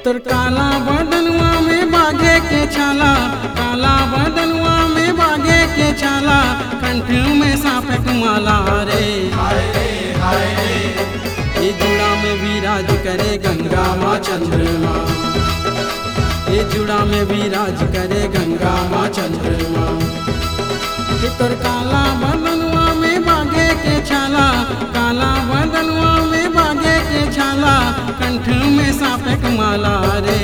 तोर काला बदनवा में बागे के छाला काला बदनवा में बागे के छाला कंठ में सापक माला रे ये जुड़ा में विराज करे गंगा माँ चंद्रमा ये जुड़ा में विराज करे गंगा माँ चंद्रमा कि तोर काला बदनवा में बागे के छाला काला बदनवा में बागे के छाला कंठ में सापक माला रे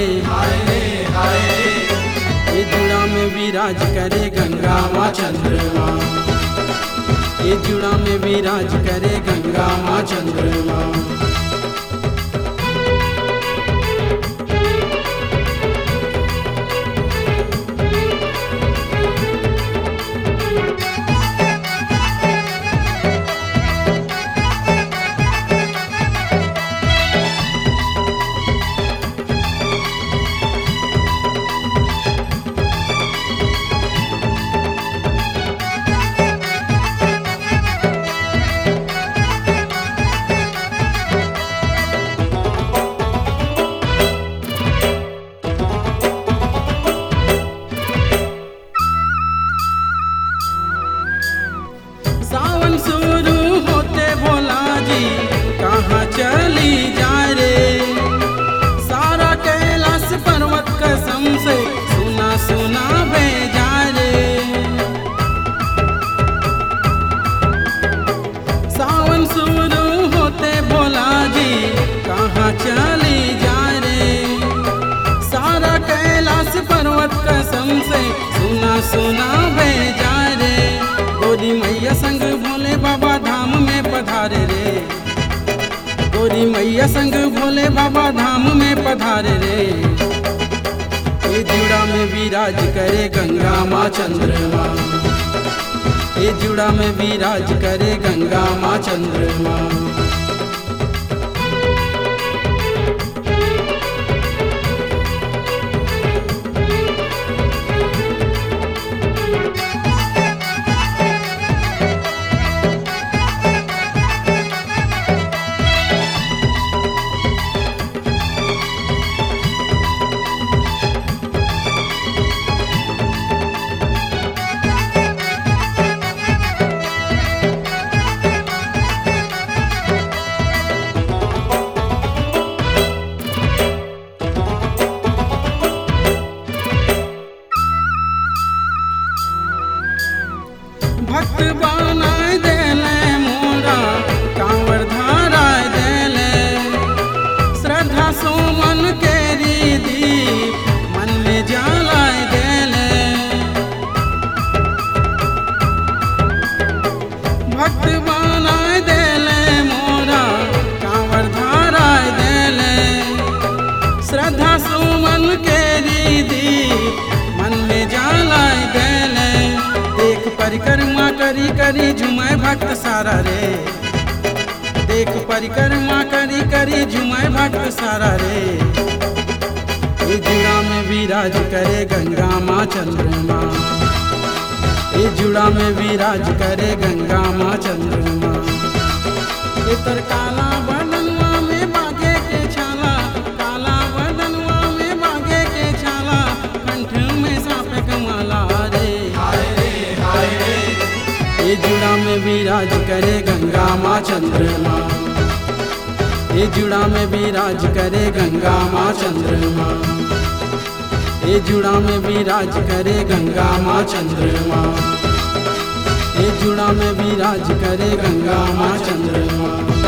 ये जुड़ा में विराज करे गंगा माँ चंद्रमा ये जुड़ा में विराज करे गंगा माँ चंद्रमा सावन शुरू होते भोला जी कहाँ चली जाए रे सारा कैलाश पर्वत कसम से सुना सुना भेजा रे सावन शुरू होते भोला जी कहाँ चली जाए रे सारा कैलाश पर्वत कसम से सुना सुना भेजा रे गोरी मैया संग भोले बाबा धाम में पधारे रे गोरी मैया संग भोले बाबा धाम में पधारे रे ये जुड़ा में विराज करे गंगा माँ चंद्रमा ये जुड़ा में विराज करे गंगा माँ चंद्रमा भक्त बनाय देले मोरा कांवर धाराय देले श्रद्धा सुमन के रीति मन में जलाय देले भक्त बनाय देले मोरा कांवर धाराय देले श्रद्धा सुमन के रीति मन में जलाय देले देख परिक्रमा करी करी झुमाए भक्त सारा रे देख परिक्रमा करी करी झुमाए भक्त सारा रे ये जुड़ा में विराज करे गंगा माँ चंद्रमा ये जुड़ा में विराज करे गंगा माँ चंद्रमा ये तर काला बदनवा में बागे के छाला काला बदनवा में बागे के छाला कंठ में सापे कमाला रे ये जुड़ा में विराज करे गंगा माँ चंद्रमा ये जुड़ा में विराज करे गंगा माँ चंद्रमा ये जुड़ा में विराज करे गंगा माँ चंद्रमा ये जुड़ा में विराज करे गंगा माँ चंद्रमा